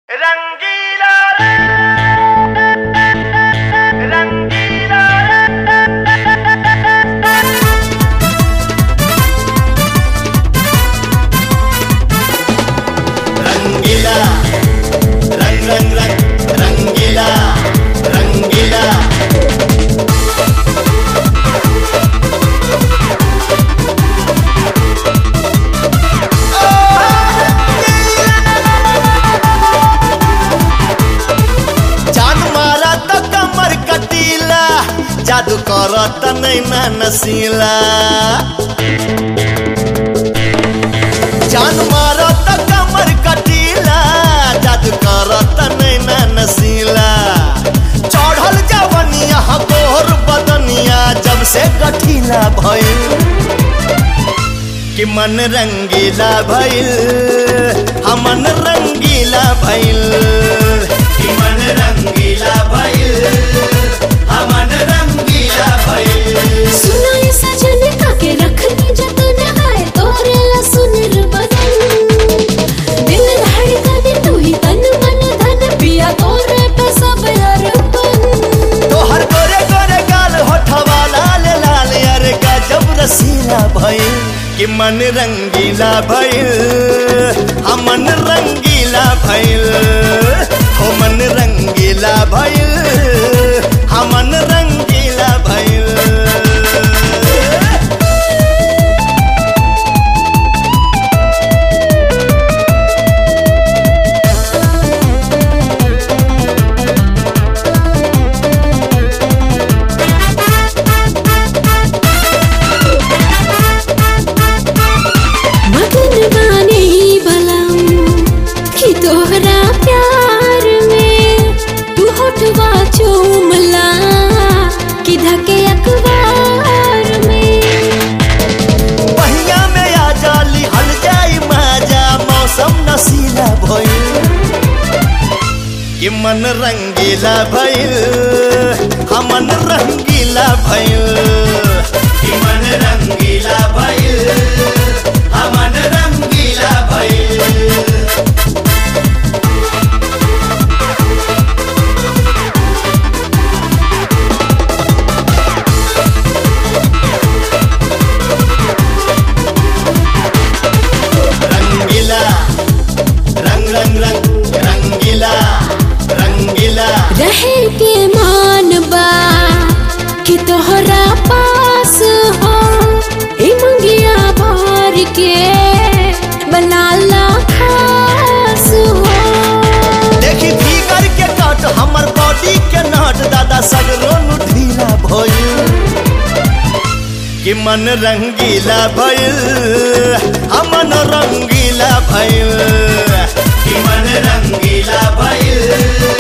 रंगीला रंगीला रंगीला रंग रंग रंग रंगीला रंगीला जान मारा त कमर कटीला जादू करत नैना नसीला जान मारा त कमर कटीला जादू करत नैना नसीला चढ़ल जवनिया गोर बदनिया जब से गठीला भइल कि मन रंगीला भइल हमन रंगीला भइल कि मन रंगीला भइल हमन रंगीला भइल सुना ये सजन काके रखनी जतन आए तोरे ला सुनर बदन दिल धड़कन तू ही तन मन धन पिया तोरे पे सब अरपन तोहर गोरे गोरे गाल होठवा लाल लाल अरे गजब रसीला भइल कि मन रंगीला भइल हमन रंगीला भइल हो मन रंगीला भइल हमन रंगीला भइल मगन बाने ही बलम कि तोहरा प्यार में तू होठवा चूमला कि धके अखबार में पहिया में आ जाली हल जाई माजा मौसम नशीला भइल कि मन रंगीला भइल हमन रंगीला भइल कि मन रंगीला भइल हमन रंगीला भइल रंगीला रंग रंग रंग रंगीला रंगीला रहे के मान बा कि तोहरा पास हो ई मंगिया भर के बनाला खास हो देखी भीगर के कट हमर बॉडी के नट दादा सगरो नु ढीला भइल कि मन रंगीला भइल हमन रंगीला भइल कि मन रंगीला भइल